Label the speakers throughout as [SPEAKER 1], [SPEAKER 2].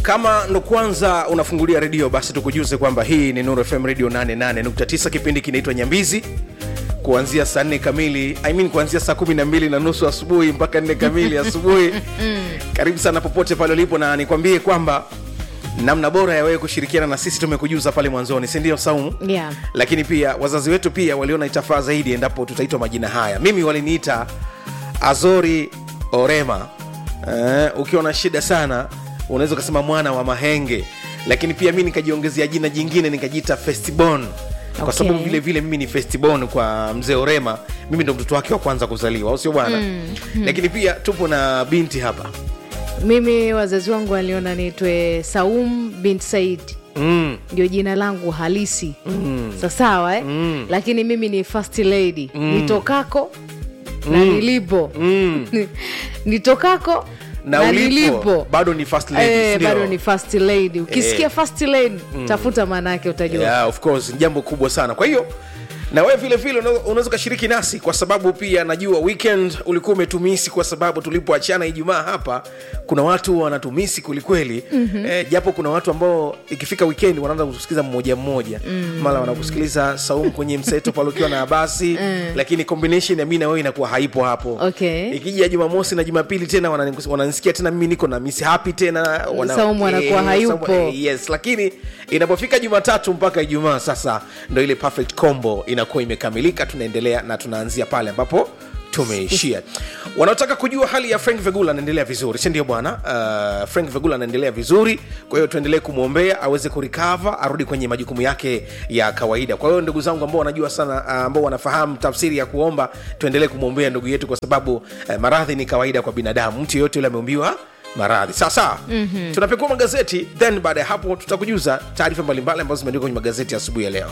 [SPEAKER 1] kama ndo kwanza unafungulia redio basi tukujuze kwamba hii ni Nuru FM radio 88.9 kipindi kinaitwa nyambizi kuanzia saa nne kamili I mean kuanzia saa kumi na mbili na nusu asubuhi mpaka nne kamili asubuhi karibu sana popote pale ulipo na nikwambie kwamba namna bora ya wewe kushirikiana na sisi tumekujuza pale mwanzoni sindio saumu
[SPEAKER 2] Yeah.
[SPEAKER 1] lakini pia wazazi wetu pia waliona itafaa zaidi endapo tutaitwa majina haya mimi waliniita azori orema eh, ukiwa na shida sana unaweza ukasema mwana wa mahenge lakini pia mi nikajiongezea jina jingine nikajiita festibon kwa
[SPEAKER 2] Okay.
[SPEAKER 1] sababu vile vile mimi ni festibon kwa mzee orema mimi ndo mtoto wake wa kwanza kuzaliwa au sio bwana mm, mm. lakini pia tupo na binti hapa
[SPEAKER 2] mimi wazazi wangu waliona niitwe saum bint said
[SPEAKER 1] mm.
[SPEAKER 2] ndio jina langu halisi mm. sasawa eh? mm. lakini mimi ni first lady mm. nitokako na nilipo
[SPEAKER 1] Mm.
[SPEAKER 2] nitokako
[SPEAKER 1] na, ulipo bado ni first lady,
[SPEAKER 2] Eh,
[SPEAKER 1] sindio?
[SPEAKER 2] bado ni first lady ukisikia
[SPEAKER 1] Eh.
[SPEAKER 2] first lady tafuta maana yake utajua
[SPEAKER 1] yeah, of course ni jambo kubwa sana kwa hiyo na wewe vile vile una- unaweza ukashiriki nasi kwa sababu pia najua weekend ulikuwa umetumisi kwa sababu tulipoachana ijumaa hapa kuna watu wanatumisi kwelikweli mm-hmm. eh, japo kuna watu ambao ikifika weekend wanaanza kusikiliza mmoja mmoja mm. mara wanakusikiliza saumu kwenye mseto pale ukiwa na basi mm. lakini combination ya mi na wewe inakuwa haipo hapo
[SPEAKER 2] Okay.
[SPEAKER 1] ikija jumamosi na jumapili tena wanani- wananisikia tena mimi niko na miss happy tena wana-
[SPEAKER 2] Saumu anakuwa
[SPEAKER 1] eh,
[SPEAKER 2] hayupo.
[SPEAKER 1] Saumu- eh, yes lakini inapofika jumatatu mpaka ijumaa sasa ndo ile perfect combo inakuwa imekamilika tunaendelea na tunaanzia pale ambapo tumeishia wanaotaka kujua hali ya frank vegula anaendelea vizuri sindio bwana uh, frank vegula anaendelea vizuri kwa hiyo tuendelee kumwombea aweze kurikava arudi kwenye majukumu yake ya kawaida kwa hiyo ndugu zangu ambao wanajua sana uh, ambao wanafahamu tafsiri ya kuomba tuendelee kumwombea ndugu yetu kwa sababu uh, maradhi ni kawaida kwa binadamu mtu yeyote yule ameumbiwa maradhi sawa sawa mm-hmm. tunapekua magazeti then baada ya hapo tutakujuza taarifa mbalimbali ambazo zimeandikwa kwenye magazeti asubuhi ya leo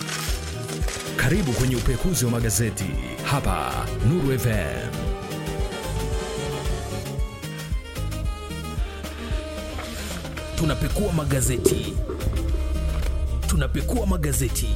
[SPEAKER 3] Karibu kwenye upekuzi wa magazeti hapa Nuru FM. Tunapekua magazeti, tunapekua magazeti,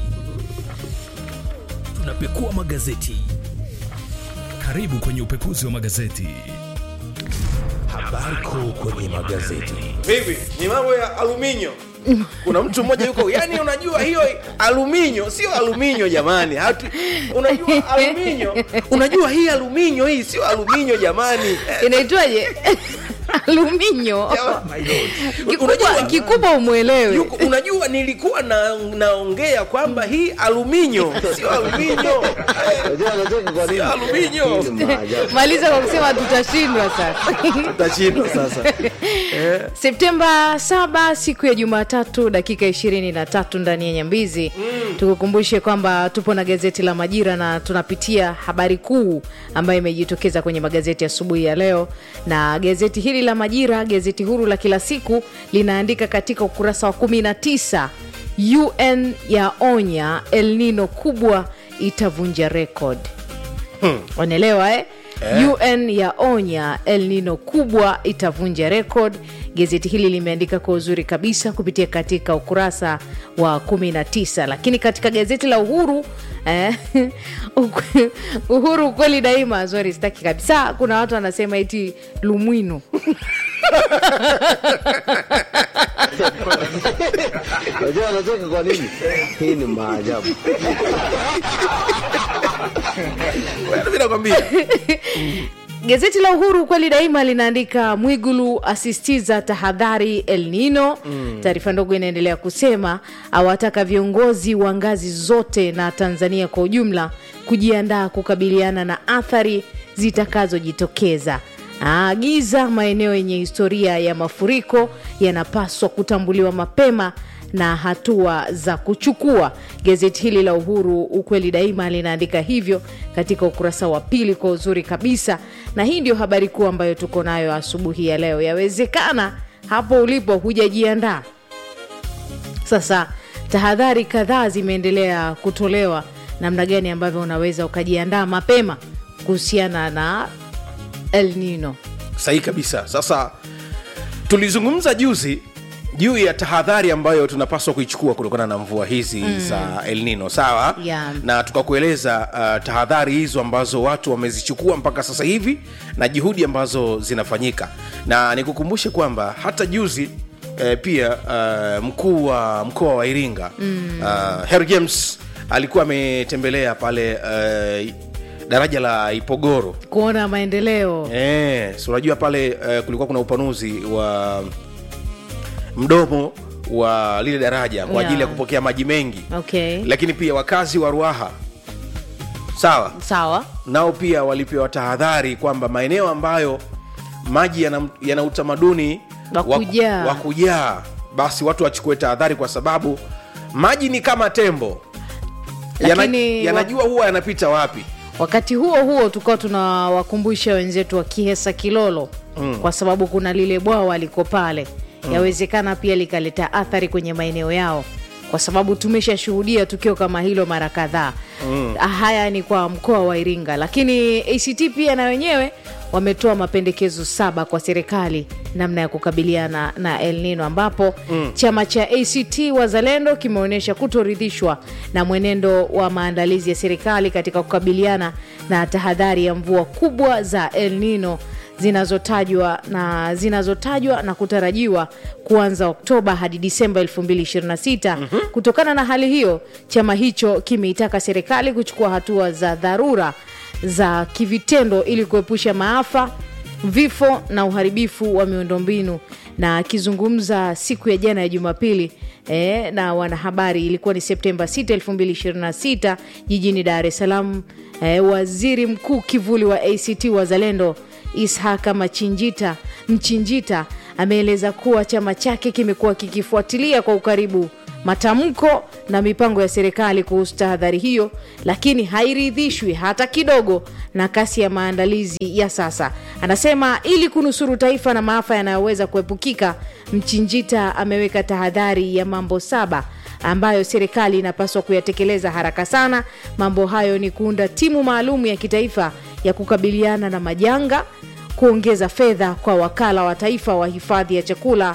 [SPEAKER 3] tunapekua magazeti. Karibu kwenye upekuzi wa magazeti. Habari kuu kwenye magazeti.
[SPEAKER 1] vipi ni mambo ya aluminio kuna mtu mmoja yuko yani unajua hiyo aluminio sio aluminio jamani Hatu, unajua aluminio unajua hii aluminio hii sio aluminio jamani Eh,
[SPEAKER 2] inaitwaje aluminyo kikubwa,
[SPEAKER 1] Unajua-
[SPEAKER 2] kikubwa umwelewe
[SPEAKER 1] yuko, unajua nilikuwa na, naongea kwamba hii aluminio sio aluminio Eh,
[SPEAKER 4] Unajua anacheka kwa nini?
[SPEAKER 1] Sio aluminio.
[SPEAKER 4] Hii ni maajabu.
[SPEAKER 2] maliza kwa kusema tutashindwa sasa
[SPEAKER 1] tutashindwa sasa
[SPEAKER 2] septemba 7 siku ya jumatatu dakika 23 ndani ya nyambizi mm. tukukumbushe kwamba tupo na gazeti la majira na tunapitia habari kuu ambayo imejitokeza kwenye magazeti asubuhi ya leo na gazeti hili la majira gazeti huru la kila siku linaandika katika ukurasa wa 19 un ya onya el nino kubwa itavunja rekod wanaelewa eh? un ya onya el nino kubwa itavunja rekod gazeti hili limeandika kwa uzuri kabisa kupitia katika ukurasa wa 19 lakini katika gazeti la uhuru eh, uku- uhuru ukweli daima zori sitaki kabisa kuna watu wanasema iti lumwino
[SPEAKER 4] Unajua anacheka kwa nini? Hii ni maajabu.
[SPEAKER 1] mi nakwambia
[SPEAKER 2] Gazeti la Uhuru kweli daima linaandika Mwigulu asistiza tahadhari El Nino. Mm. Taarifa ndogo inaendelea kusema awataka viongozi wa ngazi zote na Tanzania kwa ujumla kujiandaa kukabiliana na athari zitakazojitokeza. Aagiza maeneo yenye historia ya mafuriko yanapaswa kutambuliwa mapema na hatua za kuchukua. Gazeti hili la Uhuru ukweli daima linaandika hivyo katika ukurasa wa pili kwa uzuri kabisa, na hii ndio habari kuu ambayo tuko nayo asubuhi ya leo. Yawezekana hapo ulipo hujajiandaa. Sasa tahadhari kadhaa zimeendelea kutolewa namna gani ambavyo unaweza ukajiandaa mapema kuhusiana na El Nino.
[SPEAKER 1] sahihi kabisa sasa tulizungumza juzi juu ya tahadhari ambayo tunapaswa kuichukua kutokana na mvua hizi mm. za El Nino sawa
[SPEAKER 2] Yeah.
[SPEAKER 1] na tukakueleza uh, tahadhari hizo ambazo watu wamezichukua mpaka sasa hivi na juhudi ambazo zinafanyika na nikukumbushe kwamba hata juzi eh, pia uh, mkuu wa mkoa wa iringa mm. uh, Harry james alikuwa ametembelea pale uh, daraja la ipogoro
[SPEAKER 2] kuona maendeleo
[SPEAKER 1] Eh, si unajua pale uh, kulikuwa kuna upanuzi wa mdomo wa lile daraja kwa
[SPEAKER 2] Yeah.
[SPEAKER 1] ajili ya kupokea maji mengi
[SPEAKER 2] okay
[SPEAKER 1] lakini pia wakazi wa ruaha sawa
[SPEAKER 2] sawa
[SPEAKER 1] nao pia walipewa tahadhari kwamba maeneo ambayo maji yana, yana utamaduni
[SPEAKER 2] Wa
[SPEAKER 1] wa-
[SPEAKER 2] kujaa.
[SPEAKER 1] wa kujaa basi watu wachukue tahadhari kwa sababu maji ni kama tembo Yana-
[SPEAKER 2] Lakini
[SPEAKER 1] yanajua huwa yanapita wapi
[SPEAKER 2] wakati huo huo tukawa tunawakumbusha wenzetu wa kihesa kilolo mm. kwa sababu kuna lile bwawa liko pale mm. yawezekana pia likaleta athari kwenye maeneo yao kwa sababu tumeshashuhudia tukio kama hilo mara kadhaa mm. haya ni kwa mkoa wa iringa lakini act pia na wenyewe wametoa mapendekezo saba kwa serikali namna ya kukabiliana na el nino ambapo mm. chama cha act wazalendo kimeonyesha kutoridhishwa na mwenendo wa maandalizi ya serikali katika kukabiliana na tahadhari ya mvua kubwa za el nino zinazotajwa na zinazotajwa na kutarajiwa kuanza oktoba hadi disemba 2026 mm-hmm. kutokana na hali hiyo chama hicho kimeitaka serikali kuchukua hatua za dharura za kivitendo ili kuepusha maafa vifo na uharibifu wa miundombinu na akizungumza siku ya jana ya jumapili eh, na wanahabari ilikuwa ni septemba 6 2026 jijini dar es salaam eh, waziri mkuu kivuli wa act wazalendo ishaka machinjita mchinjita ameeleza kuwa chama chake kimekuwa kikifuatilia kwa ukaribu matamko na mipango ya serikali kuhusu tahadhari hiyo lakini hairidhishwi hata kidogo na kasi ya maandalizi ya sasa anasema ili kunusuru taifa na maafa yanayoweza kuepukika mchinjita ameweka tahadhari ya mambo saba ambayo serikali inapaswa kuyatekeleza haraka sana mambo hayo ni kuunda timu maalum ya kitaifa ya kukabiliana na majanga kuongeza fedha kwa wakala wa taifa wa hifadhi ya chakula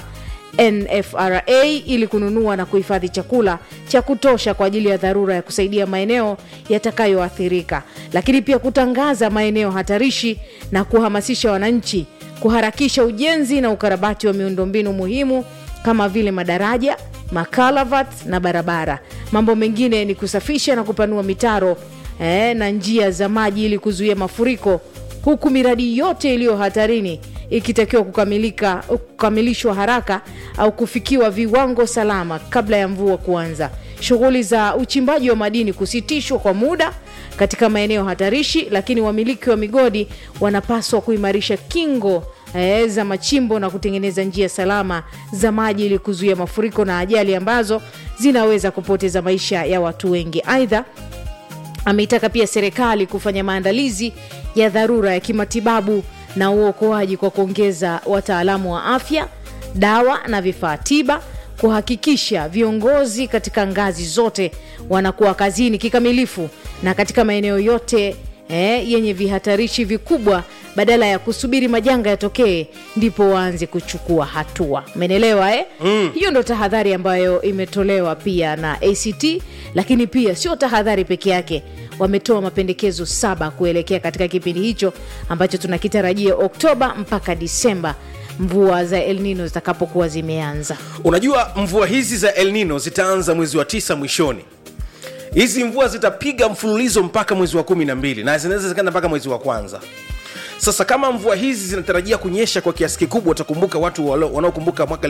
[SPEAKER 2] nfra ili kununua na kuhifadhi chakula cha kutosha kwa ajili ya dharura ya kusaidia maeneo yatakayoathirika lakini pia kutangaza maeneo hatarishi na kuhamasisha wananchi kuharakisha ujenzi na ukarabati wa miundombinu muhimu kama vile madaraja makalavat na barabara mambo mengine ni kusafisha na kupanua mitaro eh, na njia za maji ili kuzuia mafuriko huku miradi yote iliyo hatarini ikitakiwa kukamilika kukamilishwa haraka au kufikiwa viwango salama kabla ya mvua kuanza shughuli za uchimbaji wa madini kusitishwa kwa muda katika maeneo hatarishi lakini wamiliki wa migodi wanapaswa kuimarisha kingo eh, za machimbo na kutengeneza njia salama za maji ili kuzuia mafuriko na ajali ambazo zinaweza kupoteza maisha ya watu wengi aidha ameitaka pia serikali kufanya maandalizi ya dharura ya kimatibabu na uokoaji kwa kuongeza wataalamu wa afya dawa na vifaa tiba kuhakikisha viongozi katika ngazi zote wanakuwa kazini kikamilifu na katika maeneo yote eh, yenye vihatarishi vikubwa badala ya kusubiri majanga yatokee ndipo waanze kuchukua hatua umenelewa eh? mm. hiyo ndo tahadhari ambayo imetolewa pia na act lakini pia sio tahadhari peke yake wametoa mapendekezo saba kuelekea katika kipindi hicho ambacho tunakitarajia oktoba mpaka disemba mvua za el nino zitakapokuwa zimeanza
[SPEAKER 1] unajua mvua hizi za el nino zitaanza mwezi wa tisa mwishoni hizi mvua zitapiga mfululizo mpaka mwezi wa kumi na mbili na zinaweza zikaenda mpaka mwezi wa kwanza sasa kama mvua hizi zinatarajia kunyesha kwa kiasi kikubwa utakumbuka watu walo- wanaokumbuka mwaka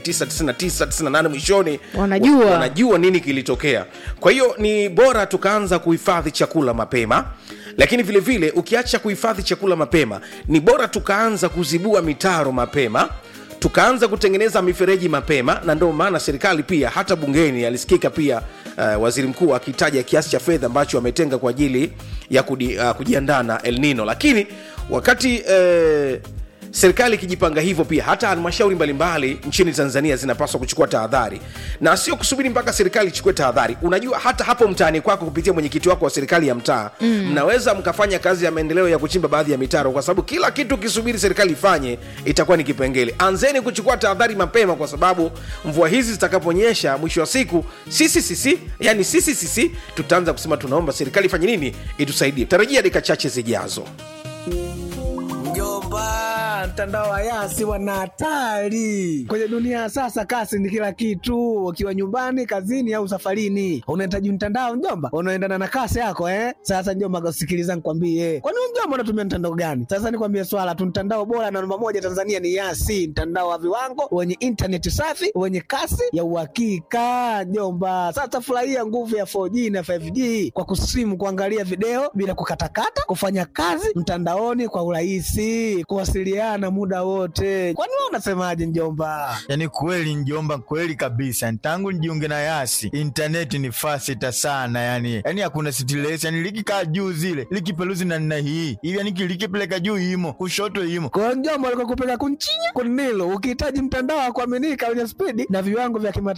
[SPEAKER 1] 1999 mwishoni
[SPEAKER 2] Wanajua.
[SPEAKER 1] wa- wanajua nini kilitokea kwa hiyo ni bora tukaanza kuhifadhi chakula mapema lakini vile vile ukiacha kuhifadhi chakula mapema ni bora tukaanza kuzibua mitaro mapema tukaanza kutengeneza mifereji mapema na ndio maana serikali pia hata bungeni alisikika pia uh, waziri mkuu akitaja kiasi cha fedha ambacho ametenga kwa ajili ya kudi, uh, kujiandaa na el nino lakini wakati uh, serikali ikijipanga hivyo pia hata halmashauri mbalimbali nchini tanzania zinapaswa kuchukua tahadhari na sio kusubiri mpaka serikali ichukue tahadhari unajua hata hapo mtaani kwako kupitia mwenyekiti wako wa serikali ya mtaa mm. mnaweza mkafanya kazi ya maendeleo ya kuchimba baadhi ya mitaro kwa sababu kila kitu ukisubiri serikali ifanye itakuwa ni kipengele anzeni kuchukua tahadhari mapema kwa sababu mvua hizi zitakaponyesha mwisho wa siku sisi sisi yani sisi sisi tutaanza kusema tunaomba serikali ifanye nini itusaidie tarajia dakika chache zijazo
[SPEAKER 5] Mjomba, mtandao wa Yasi wana hatari kwenye dunia ya sasa. Kasi ni kila kitu, ukiwa nyumbani, kazini au safarini, unahitaji mtandao mjomba, unaendana na kasi yako eh. Sasa mjomba, sikiliza nikwambie, kwani wewe mjomba unatumia mtandao gani? Sasa nikwambie swala tu, mtandao bora na namba moja Tanzania ni Yasi, mtandao wa viwango wenye intaneti safi wenye kasi ya uhakika mjomba. Sasa furahia nguvu ya 4G na 5G kwa kusimu, kuangalia video bila kukatakata, kufanya kazi mtandaoni kwa urahisi, kuwasiliana muda wote. Kwani wewe unasemaje mjomba?
[SPEAKER 6] Yaani kweli njomba, kweli kabisa. Tangu nijiunge na Yasi intaneti ni fasita sana, yani yani hakuna stress, yani likikaa juu zile likipeluzi na nina hii hivi, yani likipeleka juu imo kushoto imo
[SPEAKER 5] kwa njomba, alikokupeleka kunchinya kunilo. Ukihitaji mtandao wa kuaminika wenye spidi na viwango vya kimataifa